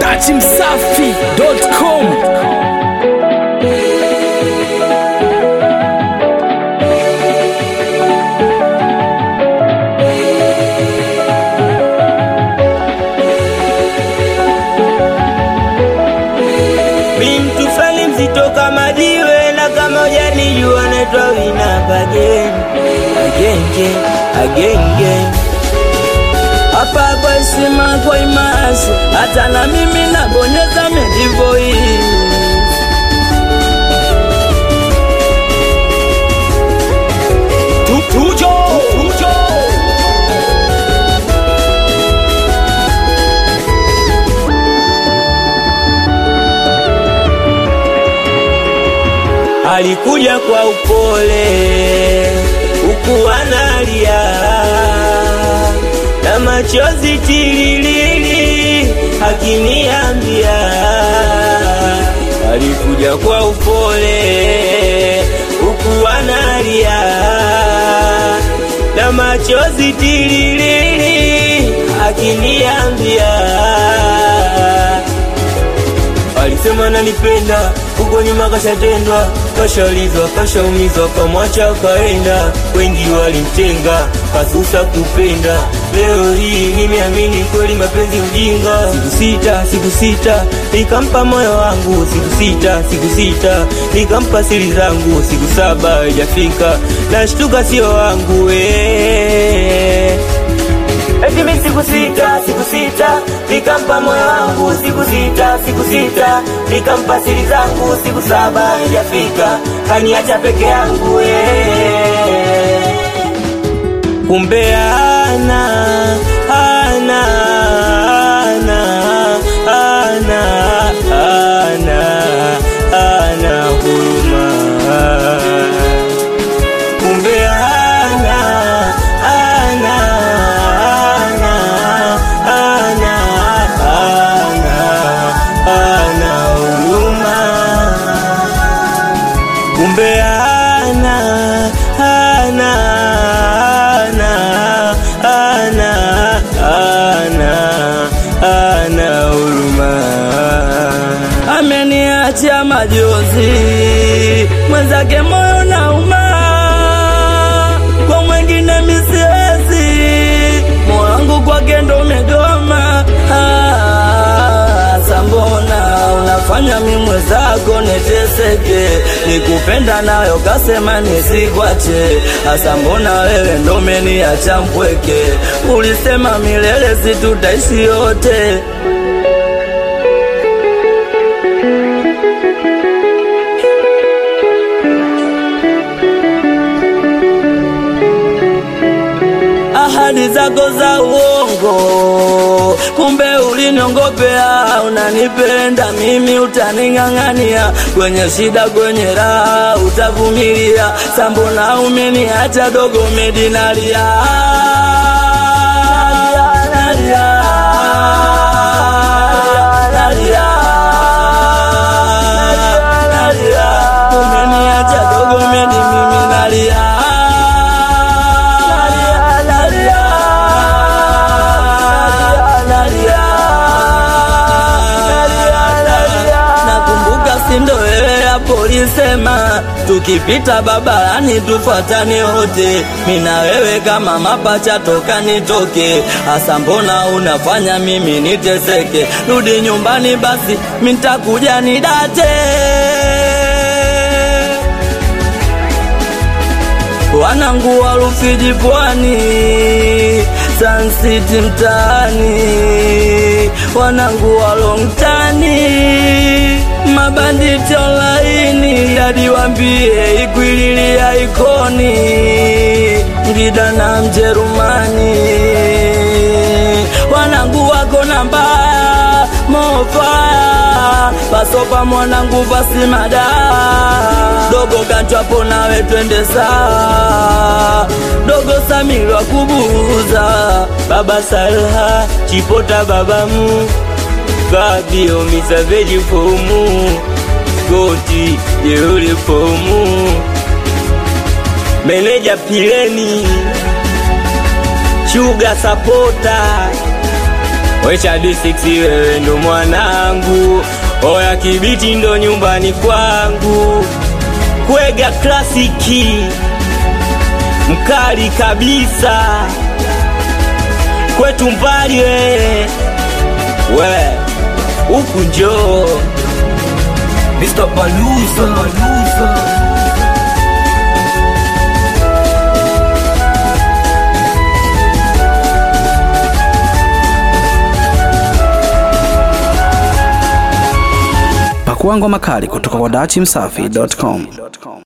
datimsafi.com Mi mtu fulani mzito kama jiwe na kama hujanijua naitwa Winamp again agenge agenge hapa kwa heshima kwa imasi hata na mimi nabonyeza medivoi Tujo Tujo alikuja kwa upole huku analia na machozi tililili akiniambia alikuja kwa upole huku analia na machozi tililili akiniambia alisema nanipenda huko nyuma kashatendwa kashaulizwa kashaumizwa kamwacha kaenda wengi walimtenga kasusa kupenda leo hii nimeamini kweli mapenzi ujinga siku sita siku sita nikampa moyo wangu siku sita siku sita nikampa siri zangu siku saba haijafika nashtuka sio wangu eh. Eti mi siku sita, siku sita, nikampa moyo wangu siku sita, siku sita, nikampa siri zangu siku saba haijafika, kaniacha peke yangu eh. Kumbe ana ana ana ana ana ana huruma kumbe ana ana ana ana ana ana huruma kumbe ana ana ana ana ana ana huruma ameniachia majozi mwenzake moyo nauma kwa mwengine misiwezi moyo wangu kwake ndo umegoma Ah, sambona unafanya mi mwenzako niteseke nikupenda nayo kasema nisikwache hasa mbona wewe ndo umeniacha mpweke ulisema milele situtaishi yote ahadi zako za uongo, kumbe uliniongopea. Unanipenda mimi, utaning'ang'ania kwenye shida, kwenye raha utavumilia. Sambona umeniacha dogo, medinalia nalia, nalia, nalia. Umeniacha dogo, medi mimi nalia nalia, nalia, nalia. Nakumbuka sindo wewe hapo ulisema tukipita babarani tufuatane wote, mina wewe kama mapacha toka nitoke. Hasa mbona unafanya mimi niteseke? Rudi nyumbani basi, mintakuja nidate wanangu wa Rufiji pwani, Sun City mtaani, wanangu wa Longtani, mabanditi online, hadi wambie ikwililia ikoni, Ngida na Mjerumani, wanangu wako na mbaya mofaya pasopa mwanangu pasimada dogo kanchwapo nawe twende saa dogo samirwa kubuza baba salha chipota babamu fabio misaveji fomu skoti jeuli fomu meneja pileni Sugar supporter Wecha D6 wewe ndo mwana oya kibiti ndo nyumbani kwangu kwega klasiki mkali kabisa kwetu mbali we we huku njoo Mr. Baluza, Baluza. Pakua ngoma kali kutoka kwa dachimsafi.com.